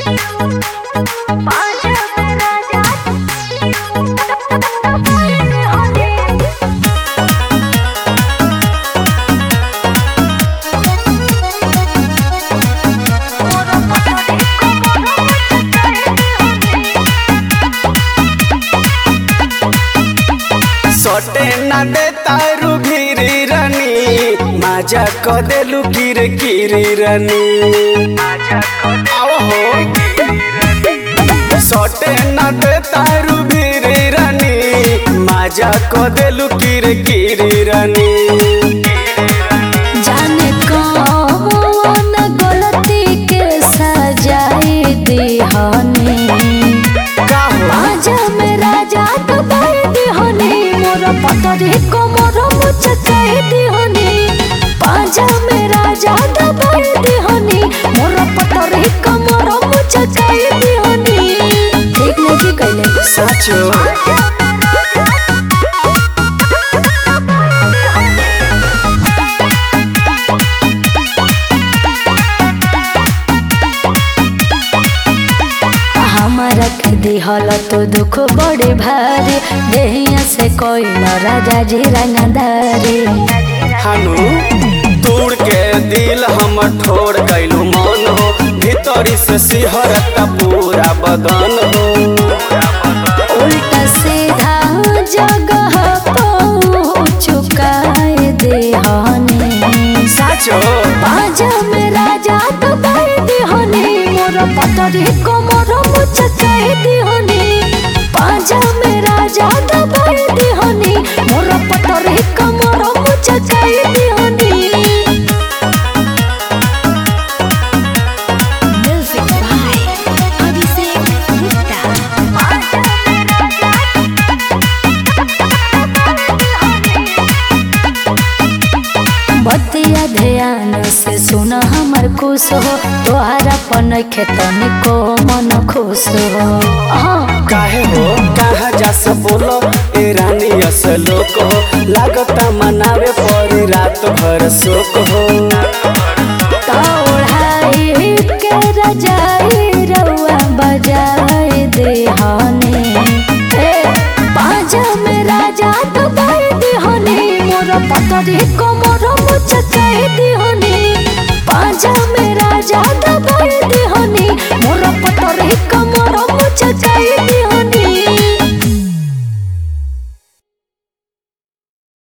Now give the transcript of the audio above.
सटे ना दे तारू घिरी रनी माजा क देलू किर किरी रनी आओ हो सटे ना दे तारू घिरी रनी माजा क देलू किर किरी रनी जाने कौन गलती के सजाए दिहनी का हो आजा मेरा जात भाई दिहनी मोर पतरी को मोर मुचकाए दिहनी पाजा मेरा जात भाई दिहनी मोर पतरी को मोर मुचकाए दिहनी ठीक नहीं कहले सचो हमारा के दिहल तो दुख बड़े भारी देहिया से कोई न राजा जी रंगदारी हानु तोड़ के दिल हम ठोर कैलू मन हो भीतरी से सिहरता पूरा बदन हो उल्टा सीधा जगह चुकाए देहनी साचो बाजा में राजा तो भाई दिहनी मोर पतरी को मोर मुचकाए दिहनी बाजा में राजा तो भाई दिहनी मोर पतरी को मोर मुचकाए दिहनी Music by Abhishek Gupta. बतिया ध्यान से सुन हमर खुश हो तोहरा पन खेतन को मन खुश हो हाँ काहे हो कहा जा से बोलो ए रानी असलोक हो लागता मनावे पर रात भर शोक हो तोड़ाई के रजाई रउआ बजाए देहनी ए बाजा में राजा तो भाई दिहनी मोर पतरी को मोर मुचकाए दिहनी बाजा में राजा तो भाई दिहनी मोर पतरी को मोर मुचकाए